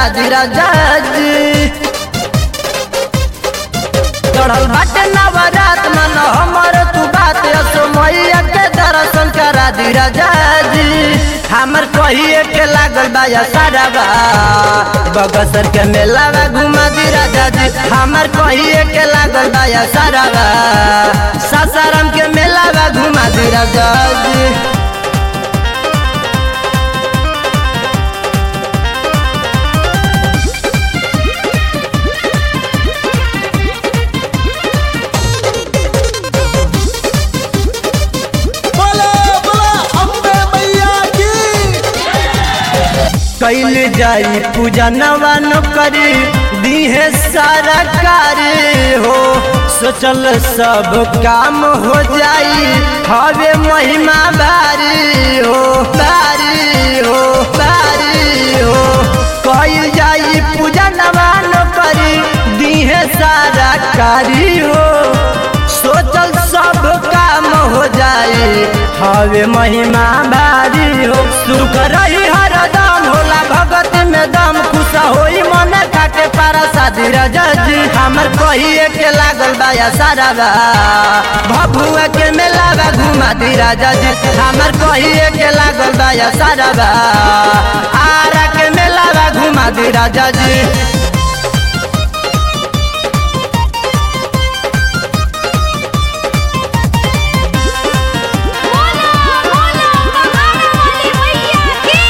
करा दी राजा जी चढ़ल बाटे नवरात मन हमर तू बात असो मैया के दर्शन करा दी राजा जी हमर कहिए के लागल बा या सारा बा बगसर के मेला बा घुमा दी राजा जी हमर कहिए के लागल बा या सारा बा सासाराम के मेला बा घुमा दी राजा जी बोला बोला अम्बे मैया की कैल जाई पूजा नवान करी दीहे सारा कार्य हो सोचल सब काम हो जाई हवे महिमा भारी हो भारी हो भारी हो कैल जाई पूजा नवान करी दीहे सारा कार्य हो सोचल सब काम हो जाई हवे महिमा भारी हो सुख रही हरदम होला भगत में दम खुश होई मन काटे पारा शादी राजा जी हमर कहिए के लागल बा या सारा बा भभुआ के मेला बा घुमा दी राजा जी हमर कहिए के लागल बा या सारा बा आरा के मेला बा घुमा दी राजा जी बोला बोला कहाना वाली मैया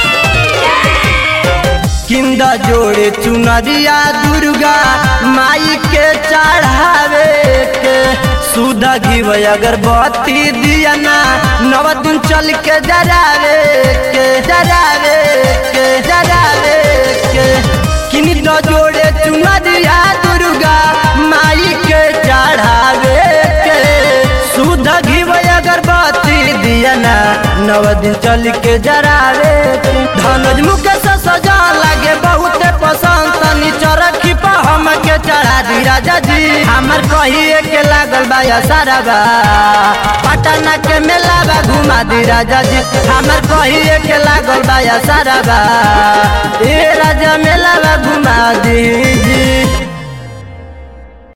की किंदा जोड़े चुनरिया दुर्गा माई के चढ़ावे के सुधा घीव अगरबत्ती दिया ना नव दिन चल के जरावे के जरावे के जरावे के किंदा जोड़े चुनरिया दुर्गा माई के चढ़ावे के सुधा घीव अगरबत्ती दिया ना नव दिन चल के जरावे के धनुज मुख से सजा लागे बहुत पसंद तनी चरखी पर हम के चढ़ा दी राजा जी हमर कहिए के लागल बा या सारा बा पटना के मेला बा घुमा दी राजा जी हमर कहिए के लागल बा या सारा बा ए राजा मेला बा घुमा दी जी